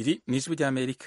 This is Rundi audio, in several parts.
iri ni ijwi ry'amerika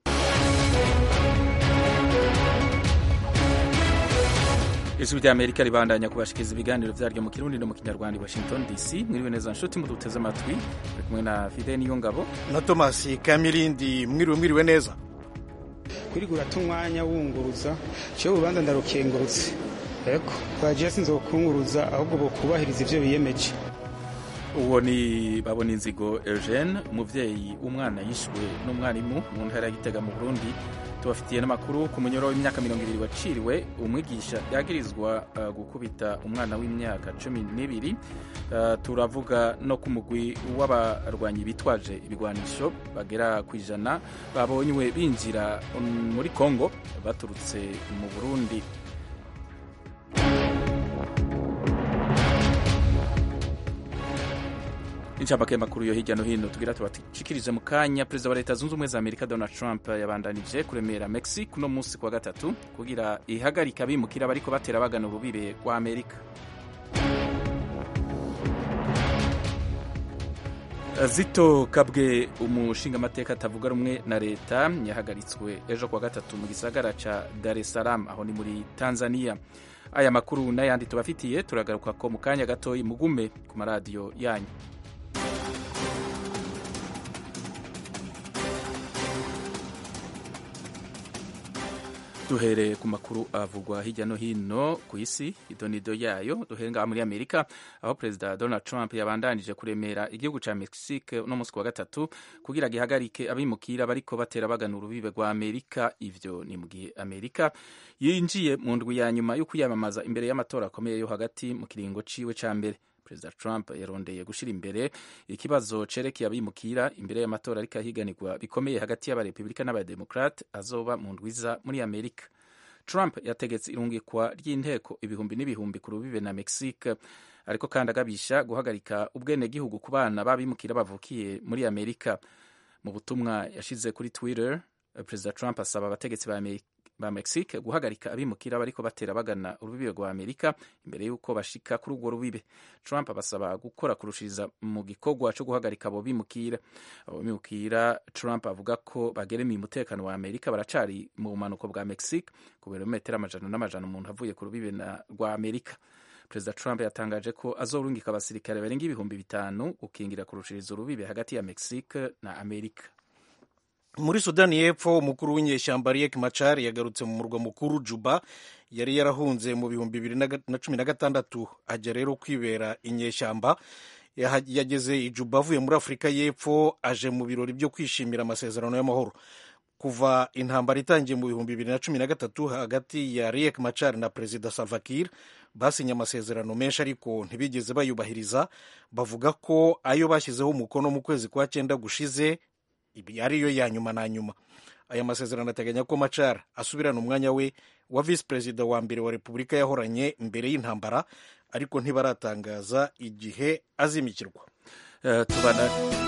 ijwi ry'amerika ribandanya kubashikiriza ibiganiro vyaryo mu kirundi no mu kinyarwanda i washington dc mwiriwe neza nshuti muduteze amatwi uri kumwe na fide niyo ngabo na tomasi kamirindi mwiriwe mwiriwe neza kwirirwa urata umwanya wunguruza ciwe urubanza ndarukengurutse eko twagiye sinzokunguruza ahubwo bokubahiriza ivyo biyemeje uwo ni babona inzigo eugene umuvyeyi w'umwana yishwe n'umwarimu mu ntara ya gitega mu burundi tubafitiye n'amakuru ku munyoro w'imyaka mirongo ibiri waciriwe umwigisha yagirizwa uh, gukubita umwana w'imyaka cumi n'ibiri uh, turavuga no ku mugwi w'abarwanyi bitwaje ibigwanisho bagera ku ijana babonywe binjira um, muri kongo baturutse mu burundi incamake makuru yo hirya no hino tugira tubashikirize mu kanya perezida wa leta zunze ubumwe za amerika donald trump yabandanije kuremera mexique uno munsi kuwa gatatu kugira ihagarika abimukira bariko batera bagana urubibe rwa amerika zito kabwe umushingamateka atavuga rumwe na leta yahagaritswe ejo kuwa gatatu mu gisagara ca dar es salaam aho ni muri tanzania aya makuru n'ayandi tubafitiye turagaruka ko mu kanya gatoyi mugume ku maradiyo yanyu duhereye ku makuru avugwa hirya no hino ku isi idonido yayo duhere ngaha muri amerika aho perezida donald trump yabandanije kuremera igihugu ca mexique uno munsi wa gatatu kugira gihagarike abimukira bariko batera bagana urubibe rwa amerika ivyo ni mu gihe amerika yinjiye mu ndwi ya nyuma yo kwiyamamaza imbere y'amatora akomeye yo hagati mu kiringo ciwe ca mbere perezida trump yarondeye gushira imbere ikibazo cerekeye abimukira imbere y'amatora ariko ahiganirwa bikomeye hagati y'abarepubulika n'abademokrate azoba mu ndwiza muri amerika trump yategetse irungikwa ry'inteko ibihumbi n'ibihumbi ku rubibe na mexique ariko kandi agabisha guhagarika ubwenegihugu ku bana b'abimukira bavukiye muri amerika mu butumwa yashize kuri twitter perezida trump asaba abategetsi ba amerika ba Mexique guhagarika abimukira bariko batera bagana urubibe rwa Amerika imbere y'uko bashika kuri urwo rubibe. Trump abasaba gukora kurushiriza mu gikorwa co guhagarika abo bimukira. Abo bimukira Trump avuga ko bageremiye umutekano wa Amerika baracari mu bumanuko bwa Mexique ku birometero amajana n'amajana umuntu avuye ku rubibe rwa Amerika. Perezida Trump yatangaje ko azorungika abasirikare barenga ibihumbi bitanu gukingira kurushiriza urubibe hagati ya Mexique na Amerika. muri sudani y'epfo umukuru w'inyeshyamba riek machar yagarutse mu murwa mukuru juba yari yarahunze mu bihumbi bibiri na cumi na gatandatu ajya rero kwibera inyeshyamba yageze i juba avuye muri afurika y'epfo aje mu birori byo kwishimira amasezerano y'amahoro kuva intambara itangiye mu bihumbi bibiri na cumi na gatatu hagati ya riek machar na perezida salva kiir basinye amasezerano menshi ariko ntibigeze bayubahiriza bavuga ko ayo bashyizeho umukono mu kwezi kwa cyenda gushize ibi ariyo ya nyuma na nyuma aya masezerano ateganya ko machar asubirana umwanya we wa visi perezida wa mbere wa repubulika yahoranye mbere y'intambara ariko ntibaratangaza igihe azimikirwa uh, tubana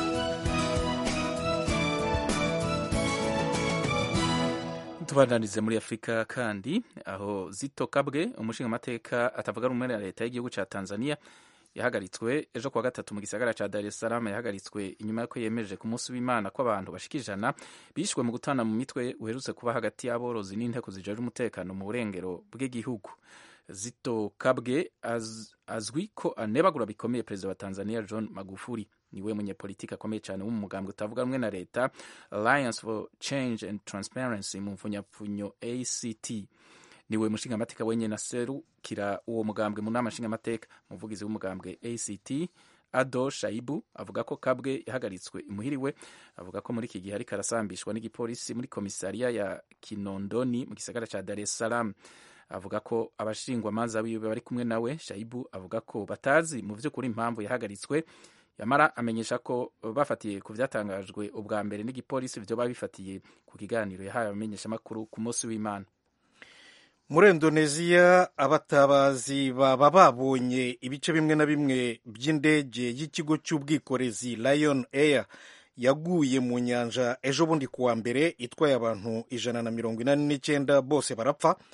tubananize muri afurika kandi aho zito kabwe umushingamateka atavuga rumwe na leta y'igihugu ca tanzania yahagaritswe ejo kuwa gatatu mu gisagara ca Dar es Salaam yahagaritswe inyuma y'uko yemeje ku munsi w'Imana ko abantu bashika ijana bishwe mu gutana mu mitwe uherutse kuba hagati y'aborozi n'inteko zijejwe umutekano mu burengero bw'igihugu Zito Kabwe az, azwi ko anebagura bikomeye perezida wa Tanzania John Magufuli niwe munyepolitiki akomeye cyane w'umugambwe utavuga rumwe na leta Alliance for Change and Transparency mu mfunyapfunyo ACT niwe mushingamateka wenyine aserukira uwo mugambwe mu nama nshingamateka umuvugizi w'umugambwe act ado shaibu avuga ko kabwe yahagaritswe imuhiriwe avuga ko muri iki gihe ariko arasambishwa n'igipolisi muri komisariya ya kinondoni mu gisagara ca dar es salaam avuga ko abashingwamanza biwe bari kumwe nawe shaibu avuga ko batazi mu vy'ukuri impamvu yahagaritswe yamara amenyesha ko bafatiye ku vyatangajwe ubwa mbere n'igipolisi vyoba bifatiye ku kiganiro yahaye abamenyeshamakuru ku munsi w'imana muri indoneziya abatabazi baba babonye ibice bimwe na bimwe by'indege y'ikigo cy'ubwikorezi lion air yaguye mu nyanja ejo bundi kuwa mbere itwaye abantu ijana na mirongo inani n'icyenda bose barapfa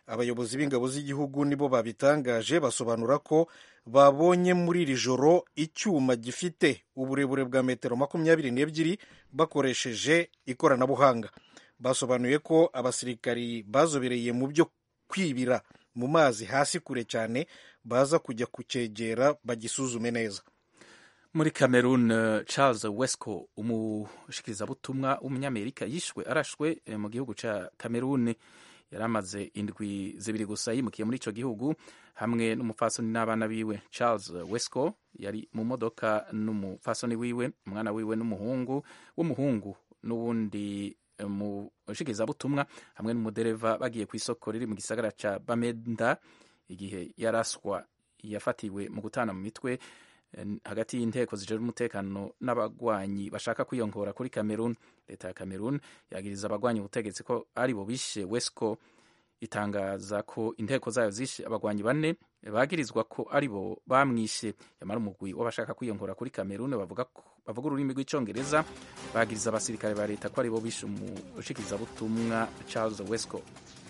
abayobozi b'ingabo z'igihugu nibo babitangaje basobanura ko babonye muri iri joro icyuma gifite uburebure bwa metero makumyabiri n'ebyiri bakoresheje ikoranabuhanga basobanuye ko abasirikari bazobereye mu byo kwibira mu mazi hasi kure cyane baza kujya kucyegera bagisuzume neza muri cameroon charles wesco umushikirizabutumwa w'umunyamerika yishwe arashwe mu gihugu cya cameroon yari amaze indwi zibiri gusa yimukiye muri icyo gihugu hamwe n'umupfasoni n'abana biwe charles wesco yari mu modoka n'umupfasoni wiwe umwana wiwe n'umuhungu w'umuhungu n'uwundi mushikirizabutumwa hamwe n'umudereva bagiye ku isoko riri mu gisagara cya bamenda igihe yaraswa yafatiwe mu gutana mu mitwe hagati y'inteko zijejwe umutekano n'abagwanyi bashaka kwiyongora kuri Cameroon leta ya Cameroon yagiriza abagwanyi ubutegetsi ko ari bo bishe Wesco itangaza ko inteko zayo zishe abagwanyi bane bagirizwa ko ari bo bamwishe yamara umugwi w'abashaka kwiyongora kuri Cameroon bavuga bavuga ururimi rw'icyongereza bagiriza abasirikare ba leta ko ari bo bishe umushikirizabutumwa Charles Wesco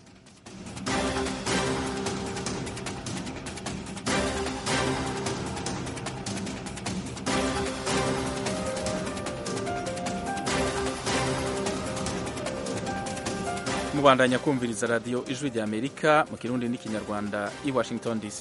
mubandanya kumviriza radiyo ijwi rya amerika mu kirundi n'ikinyarwanda i washington dc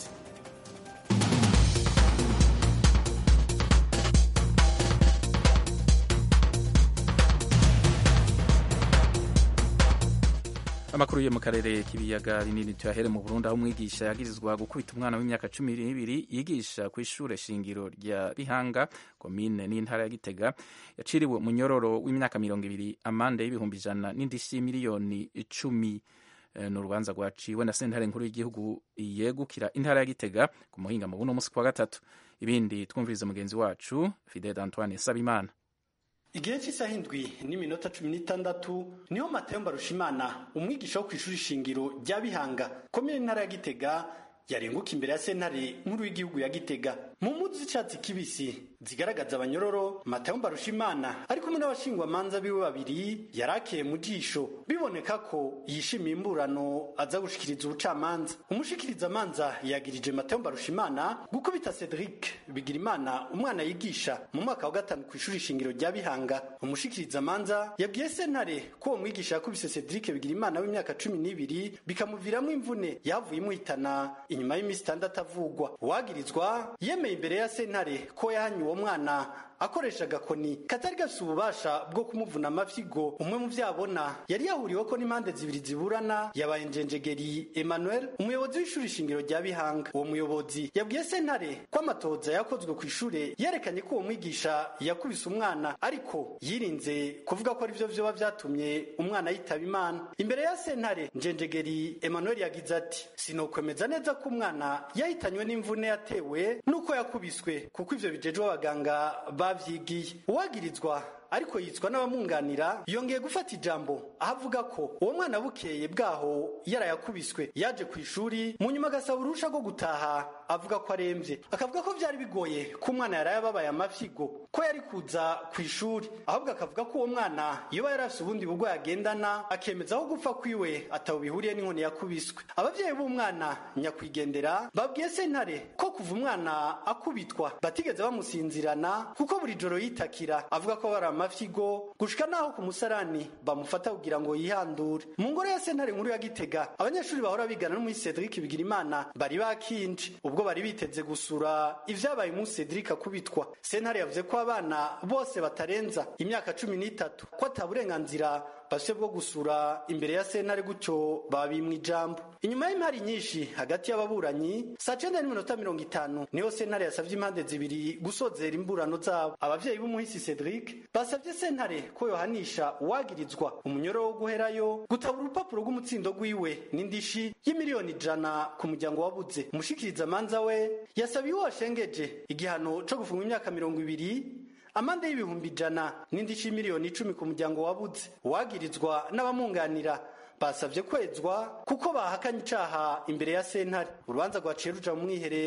amakuru yo mu karere k'ibiyaga binini tuyahere mu burundi aho umwigisha yagirizwa gukubita umwana w'imyaka cumi n'ibiri yigisha ku ishure shingiro rya bihanga komine n'intara ya gitega yaciriwe munyororo w'imyaka mirongo ibiri amande y'ibihumbi ijana n'indishyi miliyoni icumi ni urubanza rwaciwe na sentare nkuru y'igihugu yegukira intara ya gitega ku muhinga mu buno munsi kwa gatatu ibindi twumvirize mugenzi wacu fidel antoine sabimana igihe cy'isaha indwi n'iminota cumi n'itandatu niho matayo mbarushimana umwigisha wo ku ishuri shingiro rya bihanga komine ntara ya gitega yarenguka imbere ya sentare nkuru y'igihugu ya gitega mu mpuzu z'icyatsi kibisi zigaragaza abanyororo matayo mbarushimana ari kumwe n'abashingwamanza biwe babiri yarakeye mu jisho biboneka ko yishimiye imburano aza gushikiriza ubucamanza umushikirizamanza yagirije matayo mbarushimana gukubita cedric bigirimana umwana yigisha mu mwaka wa gatanu ku ishuri shingiro rya bihanga umushikirizamanza yabwiye sentare ko uwo mwigisha yakubise cedric bigirimana w'imyaka cumi n'ibiri bikamuviramo imvune yavuye imuhitana inyuma y'iminsi itandatu avugwa uwagirizwa yemeye imbere ya sentare ko yahanye uwo mwana akoresha agakoni katari gafite ububasha bwo kumuvuna amafyigo umwe mu vyabona yari yahuriwe ko n'impande zibiri ziburana yabaye njenjegeri emmanuel umuyobozi w'ishuri shingiro rya bihanga uwo muyobozi yabwiye sentare ko amatoza yakozwe ku ishure yerekanye ko uwo mwigisha yakubise umwana ariko yirinze kuvuga ko arivyo vyoba vyatumye umwana yitaba imana imbere ya sentare njenjegeri emmanuel yagize ati sinokwemeza neza ko umwana yahitanywe n'imvune yatewe n'uko yakubiswe kuko ivyo bijejwe abaganga bavyigiye uwagirizwa ariko yitswa n'abamwunganira yongeye gufata ijambo aho avuga ko uwo mwana bukeye bwaho yarayakubiswe yaje ku ishuri mu nyuma agasaba uruhusha rwo gutaha avuga ko aremvye akavuga ko vyari bigoye ko umwana yari yababaye amafyigo ko yari kuza ku ishuri ahubwo akavuga ko uwo mwana yoba yari afise ubundi burwayi agendana akemeza aho gupfa kwiwe ataho bihuriye n'inkoni yakubiswe abavyeyi b'umwana nyakwigendera babwiye sentare ko kuva umwana akubitwa batigeze bamusinzirana kuko buri joro yitakira avuga ko bari amafyigo gushika naho ku musarani bamufata kugira ngo yihandure mu ngoro ya sentare nkuru ya gitega abanyeshuri bahora bigana no muri cedric bigirimana bari bakinje ubwo bari biteze gusura ivyabaye umunsi cedric akubitwa sentare yavuze ko abana bose batarenza imyaka cumi n'itatu ko ata burenganzira bafite bwo gusura imbere ya sentare gutyo babimwa ijambo inyuma y'imari nyinshi hagati y'ababuranyi saa cenda n'iminota mirongo itanu niho sentare yasavye impande zibiri gusozera imburano zabo abavyeyi b'umuhisi cedric basavye sentare ko yohanisha uwagirizwa umunyoro wo guherayo gutabura urupapuro rw'umutsindo rwiwe n'indishi y'imiliyoni ijana ku muryango wabuze umushikirizamanza we yasabiye uwo washengeje igihano co gufunga imyaka mirongo ibiri amande y'ibihumbi ijana n'indishyi miliyoni icumi ku muryango wabuze uwagirizwa n'abamwunganira basabye kwezwa kuko bahakanye icaha imbere ya sentare urubanza rwaciye ruja mu mwiherero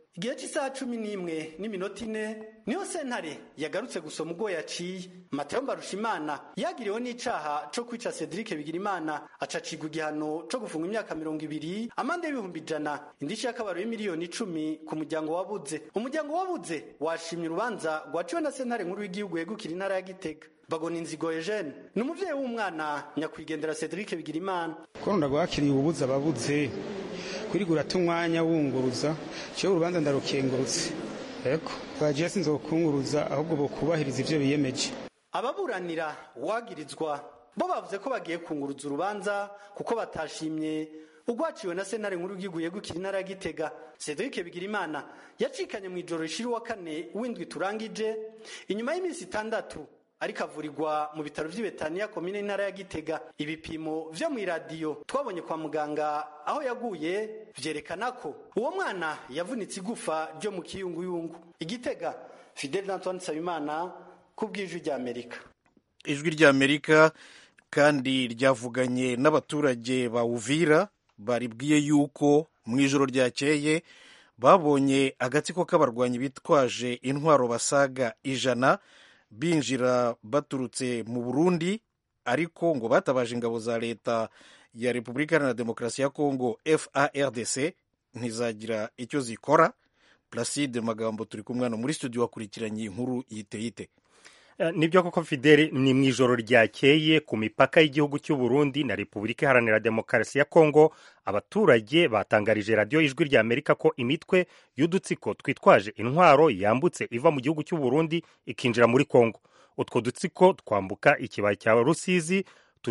igihe cy'isaha cumi n'imwe n'iminota ine niho sentare yagarutse gusoma ubwo yaciye mateo mbarushimana yagiriwe n'icaha co kwica cedric bigirimana acacigwa igihano co gufunga imyaka mirongo ibiri amande y'ibihumbi ijana indishi y'akabaro y'imiliyoni icumi ku muryango wabuze umuryango wabuze washimye urubanza rwaciwe na sentare nkuru y'igihugu yegukira intara ya gitega bagona inzigo Eugene ni umuvyeyi w'umwana nyakwigendera Cedric Bigirimana ko ndagwakiriye ububuza ababuze kurigura tumwanya wunguruza cyo urubanza ndarukengurutse eko bagiye sinzokunguruza ahubwo bo kubahiriza ivyo biyemeje ababuranira wagirizwa bo bavuze ko bagiye kunguruza urubanza kuko batashimye ugwaciwe na sentare nkuru y'igihugu yegukira intara ya Gitega Cedric Bigirimana yacikanye mu ijoro rishira wa kane w'indwi turangije inyuma y'iminsi itandatu ariko avurirwa mu bitaro vy'ibetaniya komine y'intara ya gitega ibipimo vyo mw'iradiyo twabonye kwa muganga aho yaguye vyerekana ko uwo mwana yavunitse igufa ryo mu kiyunguyungu igitega fidel antoine nsabimana ku bw'ijwi rya amerika ijwi rya amerika kandi ryavuganye n'abaturage ba uvira baribwiye yuko mu ijoro ryakeye babonye agatsiko k'abarwanyi bitwaje intwaro basaga ijana binjira baturutse mu burundi ariko ngo batabaje ingabo za leta ya repubulika iharanira demokarasi ya kongo fardc ntizagira icyo zikora placide magambo turi kumwe hano muri studio wakurikiranye inkuru yiteyite nibyo koko fideli ni mu ijoro ryakeye ku mipaka y'igihugu cy'u Burundi na repubulika iharanira demokarasi ya kongo abaturage batangarije radiyo ijwi rya amerika ko imitwe y'udutsiko twitwaje intwaro yambutse iva mu gihugu cy'u Burundi ikinjira muri kongo utwo dutsiko twambuka ikibaya cya rusizi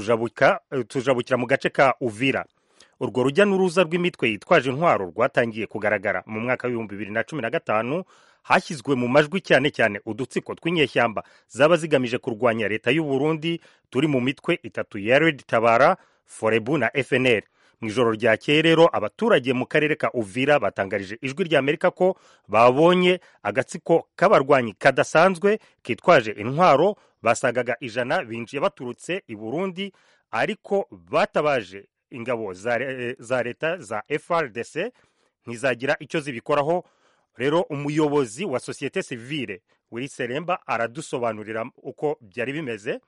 tujabukira mu gace ka uvira urwo rujya n'uruza rw'imitwe yitwaje intwaro rwatangiye kugaragara mu mwaka w'ibihumbi bibiri na cumi na gatanu hashyizwe mu majwi cyane cyane udutsiko tw'inyeshyamba zaba zigamije kurwanya leta y'u Burundi turi mu mitwe itatu ya Red Tabara Forebu na FNL mu ijoro ryakeye rero abaturage mu karere ka Uvira batangarije ijwi rya Amerika ko babonye agatsiko k'abarwanyi kadasanzwe kitwaje intwaro basagaga ijana binjiye baturutse i Burundi ariko batabaje ingabo za leta za FRDC ntizagira icyo zibikoraho rero umuyobozi wa sosiyete sivile wiri seremba aradusobanurira uko byari bimeze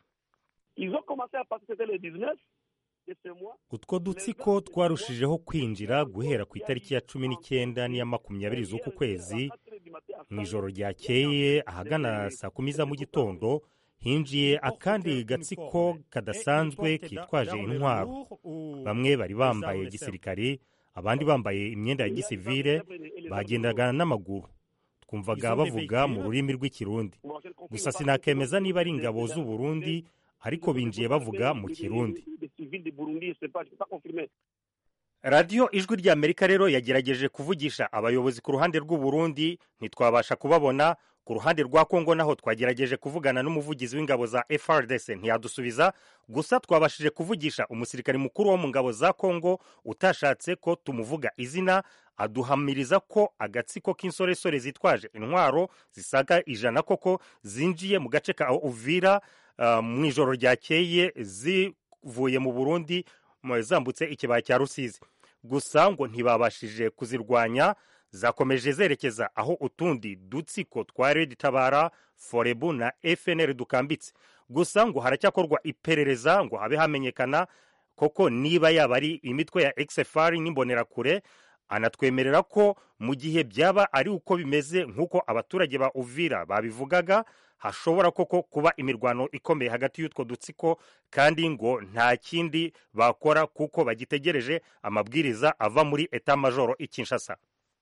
utwo dutsiko twarushijeho kwinjira guhera ku itariki ya cumi n'icyenda n'iya makumyabiri z'uku kwezi mu ijoro ryakeye ahagana saa kumi za mu gitondo hinjiye akandi gatsiko kadasanzwe kitwaje intwaro bamwe bari bambaye gisirikari abandi bambaye imyenda ya gisivile bagendaga n'amaguru twumvaga bavuga mu rurimi rw'ikirundi gusa sinakemeza niba ari ingabo z'u Burundi ariko binjiye bavuga mu kirundi radiyo ijwi rya amerika rero yagerageje kuvugisha abayobozi ku ruhande rw'u Burundi ntitwabasha kubabona ku ruhande rwa kongo naho twagerageje kuvugana n'umuvugizi w'ingabo za FRDC ntiyadusubiza gusa twabashije kuvugisha umusirikare mukuru wo mu ngabo za kongo utashatse ko tumuvuga izina aduhamiriza ko agatsiko k'insoresore zitwaje intwaro zisaga ijana koko zinjiye mu gace ka uvira uh, mu ijoro ryakeye zivuye mu burundi zambutse ikibaya cya rusizi gusa ngo ntibabashije kuzirwanya zakomeje zerekeza aho utundi dutsiko twa Red Tabara Forebu na FNL dukambitse gusa ngo haracyakorwa iperereza ngo habe hamenyekana koko niba yaba ari imitwe ya XFR n'imbonerakure anatwemerera ko mu gihe byaba ari uko bimeze nk'uko abaturage ba Uvira babivugaga hashobora koko kuba imirwano ikomeye hagati y'utwo dutsiko kandi ngo nta kindi bakora kuko bagitegereje amabwiriza ava muri eta majoro i Kinshasa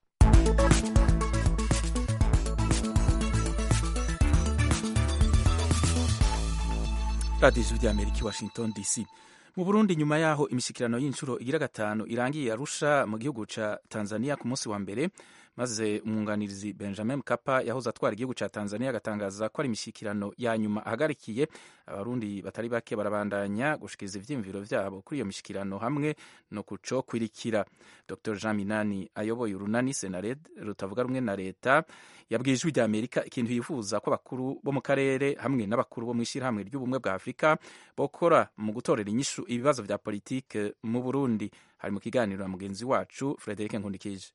radiyo ijwi rya amerika i washington dc mu burundi nyuma yaho imishyikirano y'inshuro igira gatanu irangiye arusha mu gihugu cya tanzania ku munsi wa mbere maze umwunganizi benjamin mkapa yahoze atwara igihugu cya tanzania agatangaza ko ari imishyikirano ya nyuma ahagarikiye abarundi batari bake barabandanya gushikiriza ivyiyumviro vyabo kuri iyo mishyikirano hamwe no kuco kwirikira dr jean minani ayoboye urunani senared rutavuga rumwe na leta yabwiye ijwi rya amerika ikintu yifuza ko abakuru bo mu karere hamwe n'abakuru bo mu ishyirahamwe ry'ubumwe bwa afurika bokora mu gutorera inyishu ibibazo vya politike mu burundi hari mu kiganiro na mugenzi wacu frederic nkundikije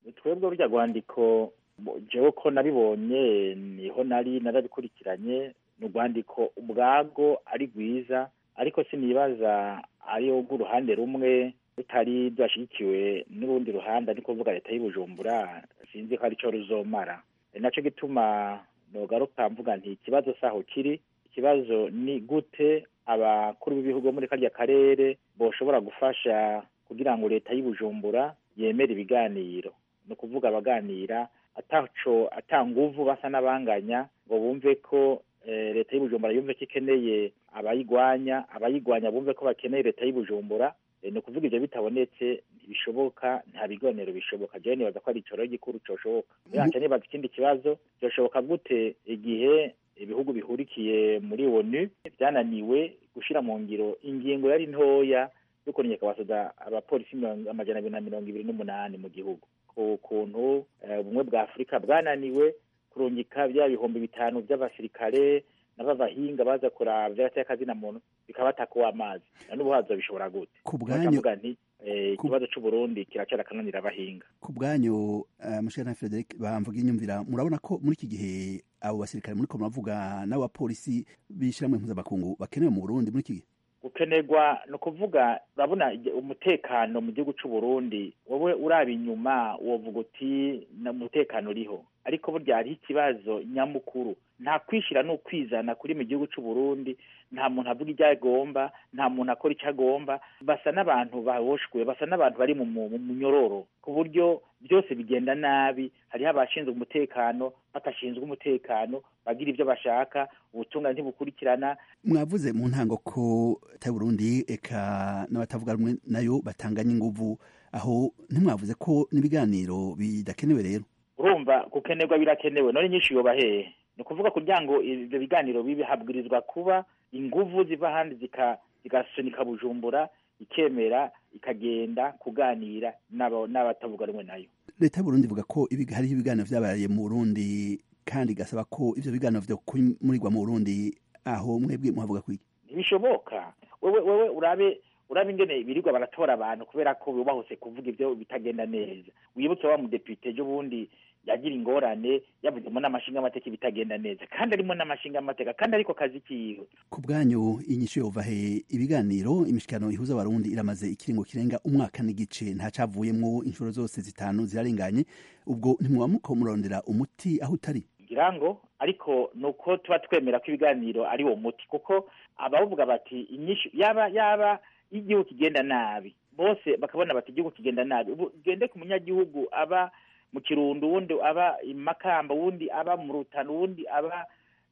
twebwe burya rwandiko jewe ko nabibonye niho nari narabikurikiranye ni urwandiko ubwago ari rwiza ariko sinibaza ari urw'uruhande rumwe rutari rwashyigikiwe n'urundi ruhande ari kuvuga leta y'ubujumbura sinzi ko aricyo ruzomara ni nacyo gituma nogaruka mvuga nti ikibazo saho kiri ikibazo ni gute abakuru b'ibihugu muri karya karere boshobora gufasha kugira ngo leta y'ubujumbura yemere ibiganiro ni ukuvuga abaganira ataco atanguvu basa n'abanganya ngo bumve ko leta y'ubujumbura yumve ko ikeneye abayigwanya abayigwanya bumve ko bakeneye leta y'ubujumbura ni ukuvuga ibyo bitabonetse ntibishoboka nta biganiro bishoboka jewe nibaza ko ari icoro gikuru coshoboka yanje nibaza ikindi kibazo byoshoboka gute igihe ibihugu bihurikiye muri onu byananiwe gushira mu ngiro ingingo yari ntoya yo kurengeka abasoda abapolisi amajana abiri na mirongo ibiri n'umunani mu gihugu ku kuntu ubumwe bwa afurika bwananiwe kurungika bya bihumbi bitanu by'abasirikare n'ababahinga baza kuraba vy'agateakazina muntu bikabatakuwa amazi na n'ubu hazo bishobora gute ku bwanyu nti ikibazo c'uburundi kiracara kananira abahinga ku bwanyu mushana Frederic bamvuga inyumvira murabona ko muri iki gihe abo basirikare muri ko muravuga n'abapolisi b'ishyirahamwe mpuzamakungu bakenewe mu Burundi muri iki gihe gukenerwa ni ukuvuga urabona umutekano mu gihugu c'uburundi wowe uraba inyuma wovuga uti umutekano uriho ariko burya hariho ikibazo nyamukuru nta kwishyira ni ukwizana kuri mu gihugu c'uburundi nta muntu avuga ibyo agomba nta muntu akora icyo agomba basa n'abantu baboshwe basa n'abantu bari mu munyororo ku buryo byose bigenda nabi hariho abashinzwe umutekano batashinzwe umutekano bagira ibyo bashaka ubutungane ntibukurikirana mwavuze mu ntango ko leta Burundi eka n'abatavuga rumwe nayo batanganya inguvu aho ntimwavuze ko n'ibiganiro bidakenewe rero urumva gukenerwa birakenewe none nyinshi yoba hehe ni ukuvuga kugira ngo ibyo biganiro bibi habwirizwa kuba inguvu ziva ahandi zigasunika bujumbura ikemera ikagenda kuganira n'abatavuga rumwe nayo leta y'uburundi ivuga ko hariho ibiganiro vyabaye mu burundi kandi igasaba ko ivyo biganiro vyo kumurirwa mu burundi aho mwebwe muhavuga kwiki ntibishoboka wewe wewe urabe urabe ingene birirwa baratora abantu kubera ko bubahuse kuvuga ivyo bitagenda neza wibutse wa mudepite ejo bundi yagira ingorane yavuzemo n'amashinga amateka bitagenda neza kandi arimo n'amashinga amateka kandi ariko kazi kiwe ku bwanyu inyishu yova he ibiganiro imishikano ihuza abarundi iramaze ikiringo kirenga umwaka n'igice ntacavuyemwo inshuro zose zitanu zirarenganye ubwo ntimwaba muko murondera umuti aho utari ngira ngo ariko nuko tuba twemera ko ibiganiro ari wo muti kuko abavuga bati inyishu yaba yaba igihugu kigenda nabi bose bakabona bati igihugu kigenda nabi ubu gende ku munyagihugu aba mu kirundo uwundi aba imakamba uwundi aba mu rutano uwundi aba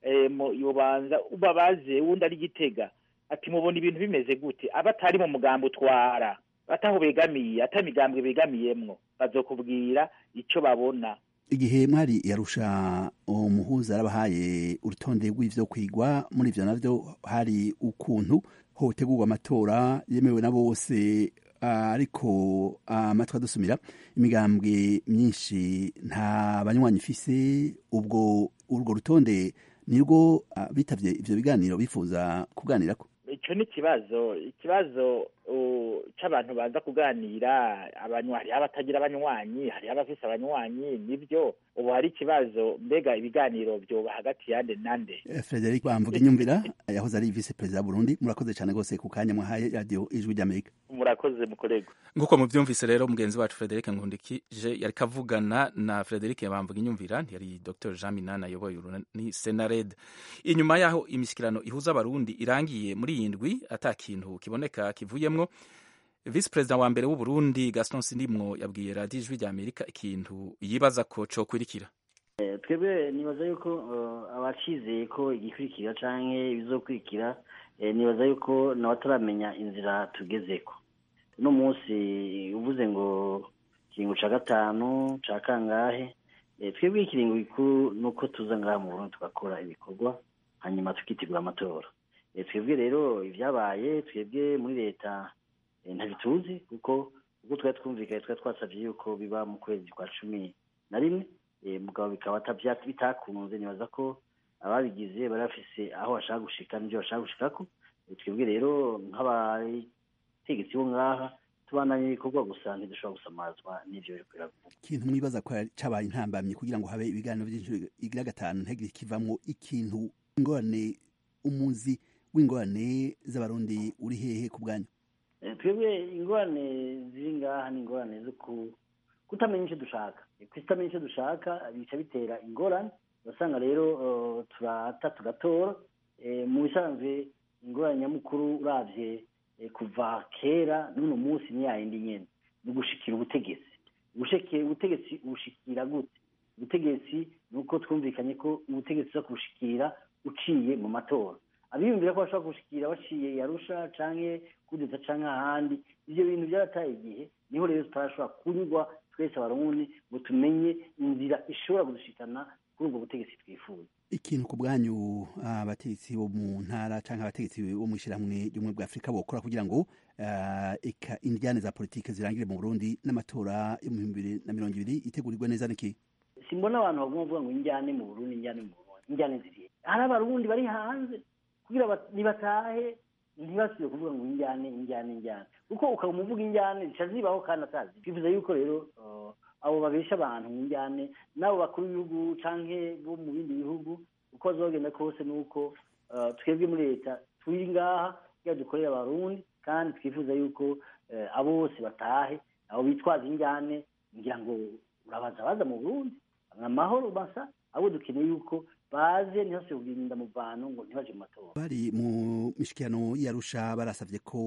mu yobanza ubabaze uwundi ari gitega ati mubona ibintu bimeze gute abatari mu mugambi utwara ataho begamiye ata migambwe begamiyemwo bazokubwira ico babona igihe mwari yarusha umuhuza yarabahaye urutonde rw'ivyo kwigwa muri ivyo navyo hari ukuntu hotegurwa amatora yemewe na bose ariko amatwi adusumira imigambwe myinshi nta banywanyi ifise ubwo urwo rutonde nirwo bitavye ivyo biganiro bifuza kuganirako ico ni ikibazo ikibazo c'abantu baza kuganira hariho abatagira abanywanyi hariho abafise abanywanyi nivyo ubu hari ikibazo mbega ibiganiro vyoba hagati yande nande frederic bamvuga inyumvira yahoze ari vice perezida burundi murakoze cane rwose ku kanya mwahaye radiyo ijwi ry'amerika murakoze mukorego nk'uko muvyumvise rero mugenzi wacu frederic nkundikije yariko avugana na frederic bamvuga inyumvira yari dr jean minani ayoboye urunani senared inyuma yaho imishyikirano ihuza abarundi irangiye muri iyi ndwi ata kintu kiboneka kivuyemwo visi perezida wa mbere w'uburundi gaston sindimwo yabwiye radiyo ijwi rya amerika ikintu yibaza ko cokurikira twebwe nibaza yuko abacizeye ko igikurikira canke ibizokurikira nibaza yuko nawe ataramenya inzira tugezeko uno munsi uvuze ngo ikiringo ca gatanu ca kangahe twebwe ikiringo gikuru ni uko tuza ngaha mu burundi tugakora ibikorwa hanyuma tukitegura amatora twebwe rero ibyabaye twebwe muri leta ntabituzi kuko ubwo twari twumvikanye twari twasabye yuko biba mu kwezi kwa cumi na rimwe mugabo bikaba bitakunze nibaza ko ababigize bari bafise aho bashaka gushika n'ibyo bashaka gushikako twebwe rero nk'abategetsi bo ngaha tubandanye ibikorwa gusa ntidushobora gusamazwa n'ivyo biriko biravugwa ikintu mwibaza ko cabaye intambamyi kugira ngo habe ibiganiro by'inshuro igira gatanu ntihagire ikivamwo ikintu ingorane umuzi w'ingorane z'abarundi uri hehe ku bwanyu Eh, twebwe ingorane ziri ngaha ni ingorane zo ku- kutamenya icyo dushaka kutamenya icyo dushaka bica bitera ingorane urasanga rero eh, turata tugatora Eh, mu bisanzwe ingorane nyamukuru uravye eh, kuva kera n'uno munsi ni yayindi nyene ni ugushikira ubutegetsi Ubushike- ubutegetsi ubushikira gute ubutegetsi ni uko twumvikanye ko ubutegetsi uza kubushikira uciye mu matora abiyumvira ko bashobora kubushikira baciye yarusha canke kudeta canke ahandi ivyo bintu byarataye igihe niho rero tutarashobora kunyurwa twese abarundi ngo tumenye inzira ishobora kudushikana kuri ubwo butegetsi twifuza ikintu ku bwanyu abategetsi bo mu ntara canke abategetsi bo mu ishyirahamwe ry'ubumwe bwa afurika bokora kugira ngo ah, eka indyane za politike zirangire mu burundi n'amatora yo mu bihumbi bibiri na mirongo ibiri itegurirwe neza niki simbona abantu baguma bavuga ngo injyane mu burundi injyane mu burundi injyane zirihe hari abarundi bari hanze kugira bat- nibatahe ntibasubire kuvuga ngo injyane injyane injyane kuko ukaba umuvuga injyane zica zibaho kandi atazi twifuza yuko rero uh, abo babesha abantu mu njyane n'abo bakuru b'ibihugu canke bo mu bindi bihugu uko bazogenda kose nuko uh, twebwe muri leta turi ngaha kugira dukorere abarundi kandi twifuza yuko eh, abo bose batahe abo bitwaza injyane ngira ngo urabaza baza mu burundi amahoro basa abo dukeneye yuko baze ntihase kugirinda mu bantu ngo ntibaje mu matora bari mu mishikirano y'arusha barasavye ko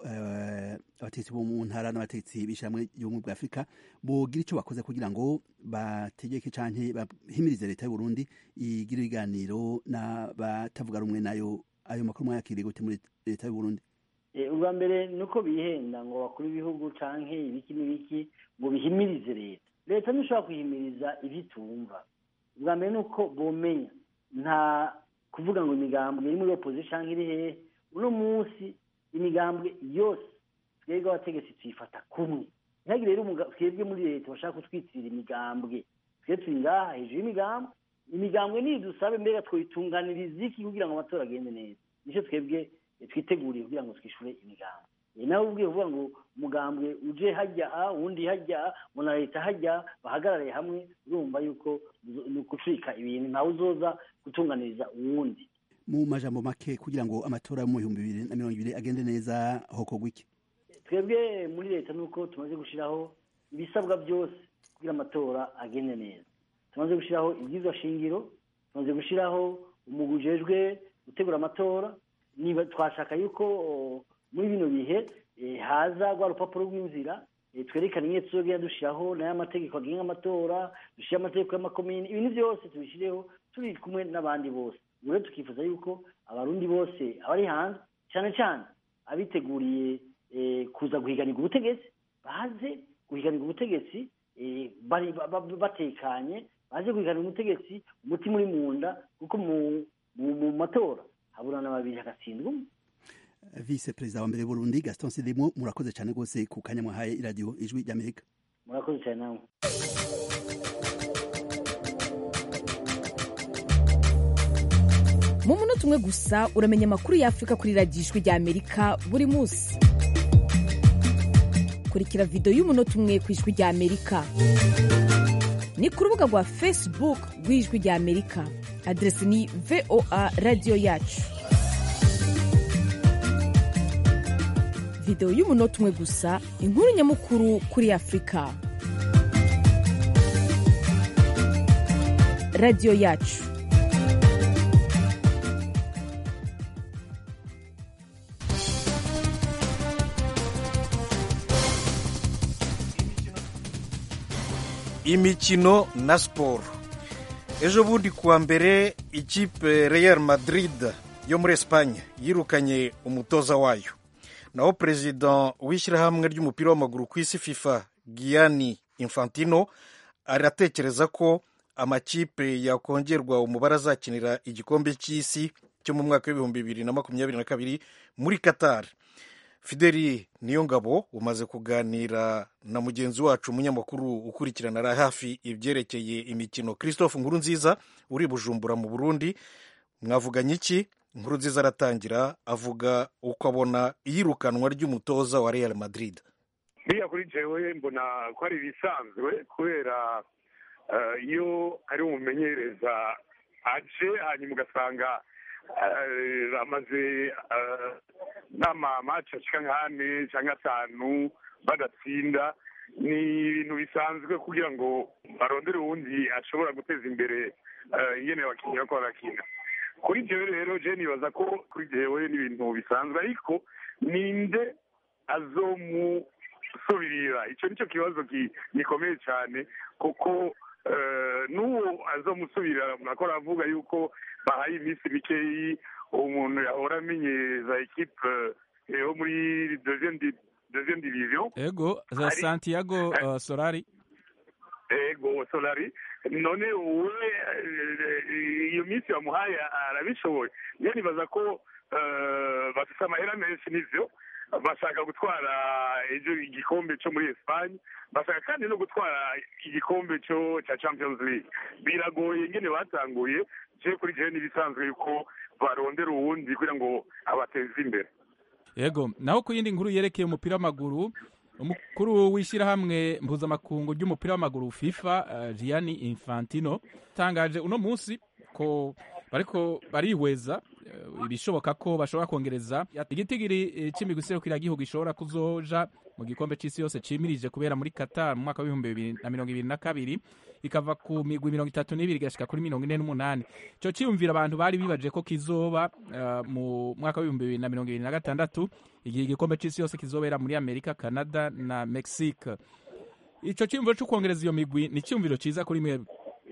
eh, abategetsi bo mu ntara n'abategetsi b'ishyirahamwe ry'ubumwe bwa afurika bogira ico bakoze kugira ngo bategeke canke bahimirize leta y'uburundi igire ibiganiro n'abatavuga rumwe nayo ayo makuru mwayakiriye gute muri leta y'uburundi Eh, ubwa mbere ni uko bihenda ngo bakuru b'ibihugu canke ibiki n'ibiki ngo bihimirize leta leta ntishobora kwihimiriza ivyo itumva ubwa mbere ni uko bomenya nta kuvuga ngo imigambwe iri muri opposition canke iri hehe uno munsi imigambwe yose twebwe abategetsi tuyifata kumwe ntihagire rero umuga- twebwe muri leta bashaka kutwitirira imigambwe twe turi ngaha hejuru y'imigambwe imigambwe nidusabe mbega twoyitunganiriza iki kugira ngo amatora agende neza nicyo twebwe eh, twiteguriye kugira ngo twishure imigambwe Eh, nawe ubwiye kuvuga ngo umugambwe uje hajya a uwundi hajya ngo na leta hajya bahagarare hamwe urumva yuko uzo- ni ukucika ibintu ntawe uzoza gutunganiriza uwundi mu majambo make kugira ngo amatora yo mu bihumbi bibiri na mirongo ibiri agende neza hokorwa iki twebwe muri leta ni uko tumaze gushyiraho ibisabwa byose kugira amatora agende neza tumaze gushyiraho ibyizwa shingiro tumaze gushyiraho umugwi ujejwe gutegura amatora niba twashaka yuko o, muri bino bihe eh, haza rwa rupapuro rw'inzira eh, twerekana ingene tuzogenda dushyiraho nayo amategeko agenga amatora dushyire amategeko y'amakomini ibintu byose tubishyireho turi kumwe n'abandi bose ubu rero tukifuza yuko abarundi bose abari hanze cyane cyane abiteguriye eh, kuza guhiganirwa ubutegetsi baze guhiganirwa ubutegetsi eh, bari ba- ba- batekanye baje guhiganirwa ubutegetsi umutima uri mu nda kuko mu mu- mu matora haburana babiri hagatsindwa umwe vice perezida wa mbere w'uburundi gaston sidimo murakoze cyane rwose ku kanya mwahaye iradiyo ijwi ry'amerika murakoze cyane namwe mu munota umwe gusa uramenya amakuru y'afurika kuri radiyo ijwi ry'amerika buri munsi kurikira videwo y'umunota umwe ku ijwi ry'amerika ni ku rubuga rwa facebook rw'ijwi ry'amerika aderesi ni voa radiyo yacu videwo y'umunota umwe gusa inkuru nyamukuru kuri afurika radiyo yacu imikino na siporo ejo bundi kuwa mbere ikipe real madrid yo muri esipanye yirukanye umutoza wayo naho perezida w'ishyirahamwe ry'umupira w'amaguru ku isi fifa gianni infantino aratekereza ko amakipe yakongerwa umubare azakinira igikombe cy'isi cyo mu mwaka w'ibihumbi bibiri na makumyabiri na kabiri muri qatar fideli niyo ngabo umaze kuganira na mugenzi wacu umunyamakuru ukurikirana hafi ibyerekeye imikino christophe nkuru nziza uri bujumbura mu burundi mwavuganye iki inkuru nziza aratangira avuga uko abona iyirukanwa ry'umutoza wa real madrid biriya kuri jewe mbona ko ari ibisanzwe kubera eh, iyo ari umumenyereza aje hanyuma ugasanga eh, amaze eh, n'amamaci ashika nk'ane cyangwa atanu badatsinda ni ibintu bisanzwe kugira ngo barondere uwundi ashobora guteza imbere eh, ingene abakinnyi bako barakina kuri jewe rero je nibaza ko kuri jewe ni ibintu bisanzwe ariko ninde azomusubirira icyo nicyo kibazo ki- gikomeye cyane kuko eh, n'uwo azomusubirira nakora avuga yuko bahaye iminsi mikeyi umuntu yahora amenyereza ekipe eh, yo muri deuxième di- deuxième division ego za Ari- santiago uh, solari ego solari none wowe eh, iyo minsi bamuhaye arabishoboye niyo nibaza ko eh, bafite amahera menshi n'ivyo bashaka gutwara ejo igikombe cyo muri Espagne bashaka kandi no gutwara igikombe cyo cya Champions League biragoye ingene batanguye je kuri je n'ibisanzwe yuko barondera uwundi kugira ngo abateze imbere ego naho ku yindi nkuru yerekeye umupira w'amaguru umukuru w'ishyirahamwe mpuzamakungu ry'umupira w'amaguru fifa uh, gianni infantino tangaje uno munsi ko bariko barihweza eh, ibishoboka ko bashobora kongereza igitigiri eh, c'imigwi iserukiragihugu ishobora kuzoja mu gikombe c'isi yose cimirije kubera muri qatar mu mwaka w'ibihumbi bibiri na mirongo ibiri na kabiri ikava ku migwi mirongo itatu n'ibiri igashika kuri mirongo ine n'umunani ico ciyumvira abantu bari bibaje ko kizoba eh, mu mwaka w'ibihumbi bibiri na mirongo ibiri na gatandatu igihe igikombe c'isi yose kizobera muri amerika canada na mexique ico ciyumviro co kwongereza iyo migwi ni ciyumviro ciza kuri mwebwe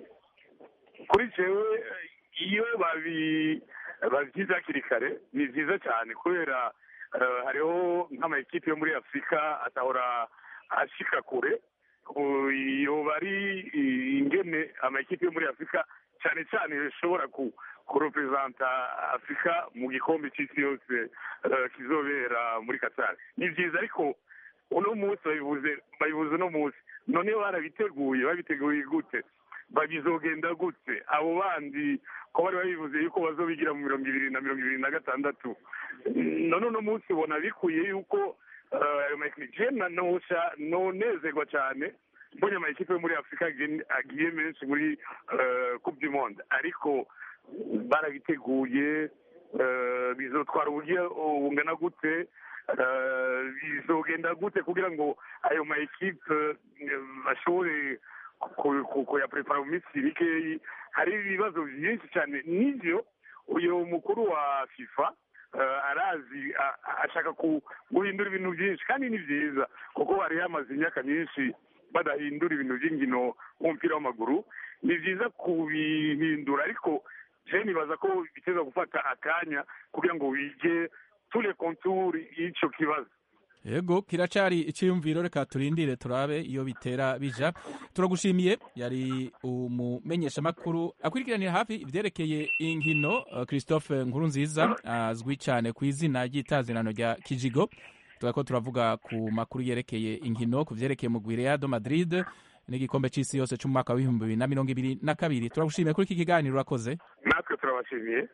kuri jewe eh, iyo babi babyize hakiri kare ni byiza cyane kubera eh, hariho nk'amakipe yo muri afurika atahora ashika kure U- iyo bari i- ingene amakipe yo muri afurika cyane cyane ishobora ku kurepresenta afurika mu gikombe cy'isi yose eh, kizobera muri katari ni byiza ariko uno munsi babivuze babivuze uno munsi noneho barabiteguye babiteguye gute babizogenda gute abo bandi ko bari babivuze yuko bazobigira mu mirongo ibiri na mirongo ibiri na gatandatu none uno munsi ubona bikwiye yuko eh, ayo makipe nosha nonezerwa cyane mbonye amakipe yo muri afurika agen- agiye menshi muri eh, coupe du monde ariko barabiteguye eh, bizotwara uburyo bungana gute eh, bizogenda gute kugira ngo ayo ma ekipe eh, bashobore ku- ku- kuyaprepara mu minsi mikeyi hari ibibazo byinshi cyane n'ivyo uyu mukuru wa fifa eh, arazi a- a- ashaka ku- guhindura ibintu byinshi kandi ni byiza kuko hari hamaze imyaka myinshi badahindura ibintu by'inkino w'umupira w'amaguru ni byiza kubihindura ariko je nibaza ko biteza gufata akanya kugira ngo wige tule konturi y'ico kibazo ego kiracari iciyumviro reka turindire turabe iyo bitera bija turagushimiye yari umumenyeshamakuru akurikiranira hafi ivyerekeye inkino uh, christophe nkuru nziza azwi cyane ku izina ry'itazirano rya kijigo turako turavuga ku makuru yerekeye inkino ku vyerekeye mugwi reado madrid n'igikombe c'isi yose c'umwaka w'ibihumbi bibiri na mirongo ibiri na kabiri turagushimiye kuri iki kiganiro urakoze natwe turabashimiye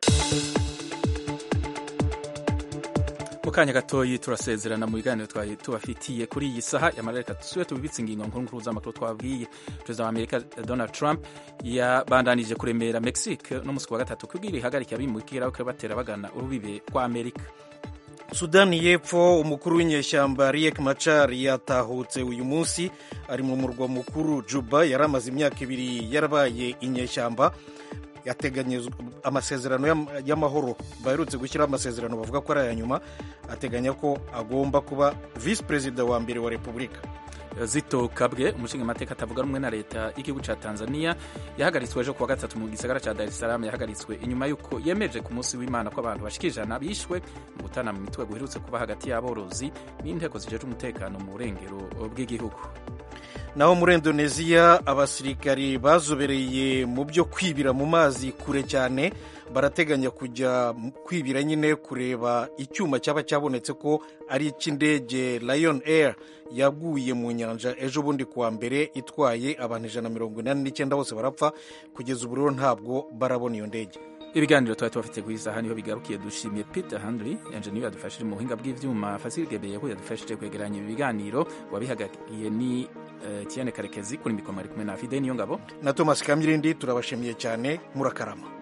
mu kanya gatoyi turasezerana mu biganiro twari tubafitiye kuri iyi saha yamara reka dusubire tubibitse ingingo nkuru nkuru z'amakuru twabwiye perezida wa amerika donald trump yabandanije kuremera mexique no musi wa gatatu kubwira ihagarike abimukira ko batera bagana urubibe rwa amerika sudani y'epfo umukuru w'inyeshyamba riek machar yatahutse uyu munsi ari mu murwa mukuru juba yari amaze imyaka ibiri yarabaye inyeshyamba yateganyijwe amasezerano y'am- y'amahoro baherutse gushyiraho amasezerano bavuga ko ari aya nyuma ateganya ko agomba kuba visi perezida wa mbere wa repubulika zito kabwe umushinga amateka atavuga rumwe na leta y'igihugu cya tanzania yahagaritswe ejo kuwa gatatu mu gisagara cya dar es salaam yahagaritswe inyuma y'uko yemeje ku munsi w'imana ko abantu bashika ijana bishwe mu gutana mu mitwe guherutse kuba hagati y'aborozi n'inteko zijejwe umutekano mu burengero bw'igihugu naho muri indoneziya abasirikari bazobereye mu byo kwibira mu mazi kure cyane barateganya kujya kwibira nyine kureba icyuma cyaba cyabonetse ko ari icy'indege lion air yaguye mu nyanja ejo bundi kuwa mbere itwaye abantu ijana na mirongo inani n'icyenda bose barapfa kugeza ubu rero ntabwo barabona iyo ndege ibiganiro twari tubafite ku isaha niho bigarukiye dushimiye peter handley enjeniyeri yadufashije mu buhinga bw'ibyuma fasiligebeye ko yadufashije kwegeranya ibi biganiro wabihagariye ni uh, tiene karekezi kuri mikoro ari kumwe na fide niyo ngabo na thomas kamyirindi turabashimiye cyane murakarama